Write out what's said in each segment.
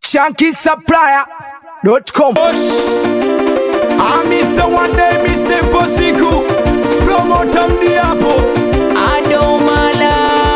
shankisupplier.com. Amisa one day misempo siku promota mdiapo Adomala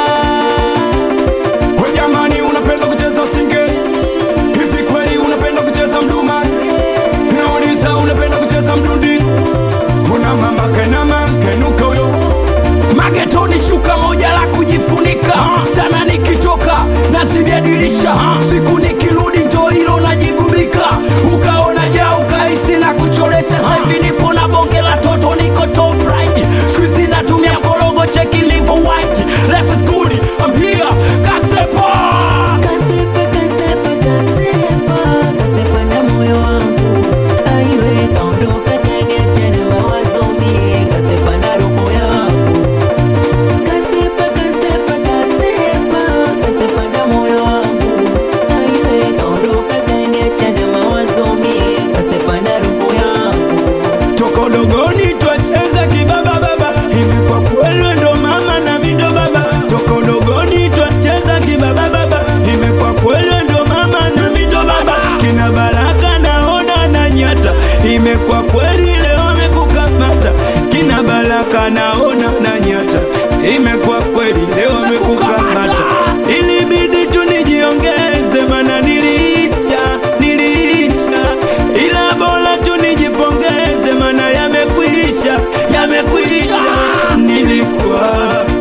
we jamani, unapenda kucheza singe hivi kweli? Unapenda kucheza mduma? Nauliza, unapenda kucheza mdundi? Una mama kenama kenuka huyo magetoni, shuka moja la kujifunika tana, nikitoka nazibia dirisha, siku nikirudi ndo hilo najigubika, ukaona ja ukahisi na kuchoresha. Sasa hivi nipo na bonge la toto, niko top right, squeeze natumia mbologo, cheki livo white, life is good, I'm here, kasepa Kasepa, kasepa, kasepa Kasepa na moyo wangu Aiwe kaondoka kaniacha na mawazo mie Kasepa na roho yangu Kasepa, kasepa, kasepa Kasepa na moyo wangu Aiwe kaondoka kaniacha na mawazo mie Kasepa na roho yangu toka udogoni twacheza kibaba baba, imekuwa kweli ndo mama na mindo baba. Toka udogoni twacheza kibaba baba, imekuwa kweli ndo mama na mindo baba. Kina Baraka naona na nyata, imekuwa kweli leo amekukamata. Kina Baraka naona na nyata, imekuwa kweli leo amekukamata. Ilibidi tu nijiongeze, mana niliisha, niliisha, ila bora tu nijipongeze, mana yamekwisha, yamekwisha. Nilikuwa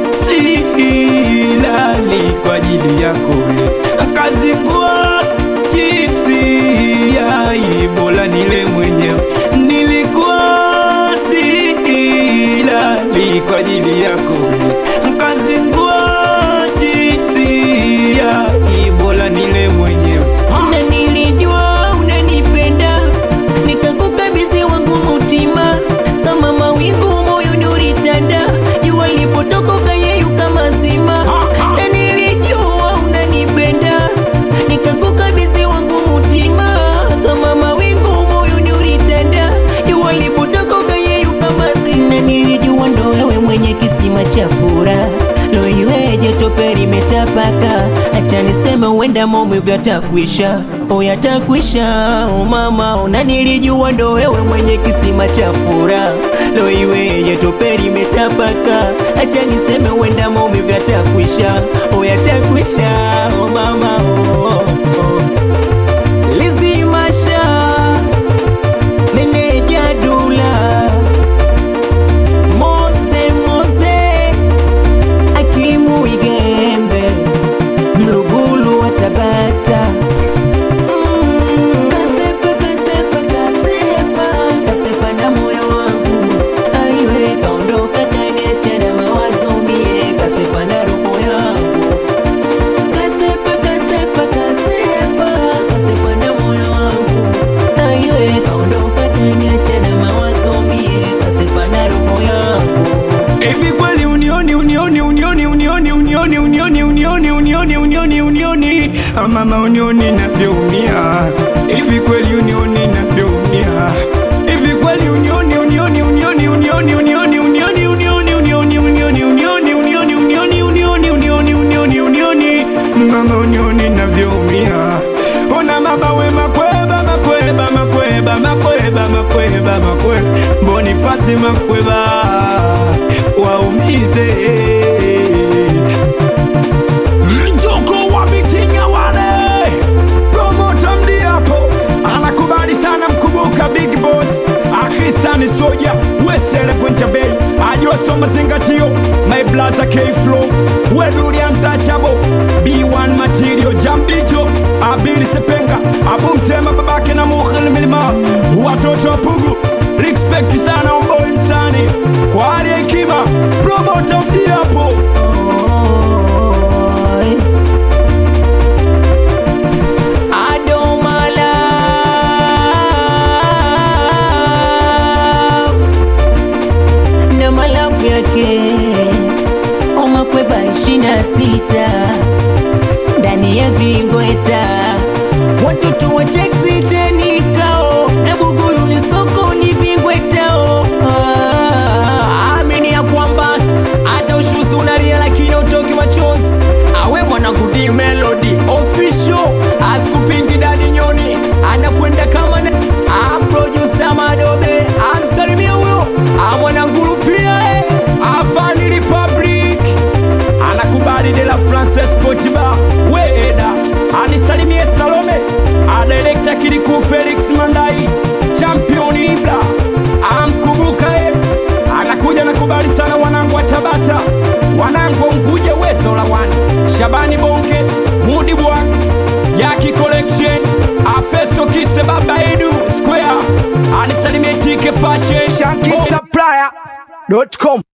silali kwa ajili yako we, kazingua chipsi yai, bora nile mwenyewe. Nilikuwa silali kwa ajili yako we, kazingua chipsi yai, bora nile mwenyewe. na nilijua unanipenda nikakukabidhi wangu mutima kama mawingu moyoni ulitanda jua lipotoka ukayeyuka mazima na nilijua unanipenda nikakukabidhi wangu mutima kama mawingu moyoni ulitanda jua lipotoka ukayeyuka mazima na nilijua ndo wewe mwenye kisima cha furaha lo iweje tope limetapaka acha niseme uenda maumivu yatakwisha o yatakwisha o mama ona nilijua ndo wewe mwenye kisima cha furaha lo iweje tope limetapaka acha niseme uenda maumivu yatakwisha o yatakwisha o mama o, o, o. lizimasha meneja dula Mose Mose Akimu Igembe Mlugulu wa Tabata Kasepa kasepa kasepa Kasepa na moyo wangu Aiwe kaondoka kaniacha na mawazo mie Kasepa na roho yangu Kasepa kasepa kasepa Kasepa na moyo wangu Aiwe kaondoka kaniacha na mawazo mie Kasepa na roho yangu Hivi kweli unioni unioni unioni unioni unioni unioni unioni unioni unioni unioni Ah, mama unioni navyoumia hivi kweli unioni navyoumia hivi kweli unioni unioni unioni unioni unioni unioni unioni unioni unioni unioni unioni unioni unioni unioni unioni unioni mama unioni navyoumia ona mama we makweba makweba makweba makweba makweba makweba bonifasi makweba waumize mjoko wa mitinya wale promota mdiapo anakubali sana mkubuka big boss akrisani soja weselevunjabei ajosoma zingatio my blaza kflow weduriantachabo b1 material jambito abili sepenga abumtema babake na mukhil milima watoto wa pugu respect sana omboi mtani kwa hali ya hekima promota mdiapo Oi. Adomala na malafu yake omakweba ishirini na sita ndani ya vingweta watoto wa teksi chenikao na bugulu ni sokoni vingwetao Ah, amini ya kwamba hata ushuzi unalia Shabani de la France Sport Bar Weda anisalimie Salome adirekta Kiliku Felix Mandai champion Ibra amkumbuka e anakuja na kubali sana wanangu wa Tabata wanangu wa Unguja wezo la wana Shabani Bonke Mudi Bwax Yaki Collection Afesto Kise Baba Edu Square anisalimie Tike Fashion ShankySupplier.com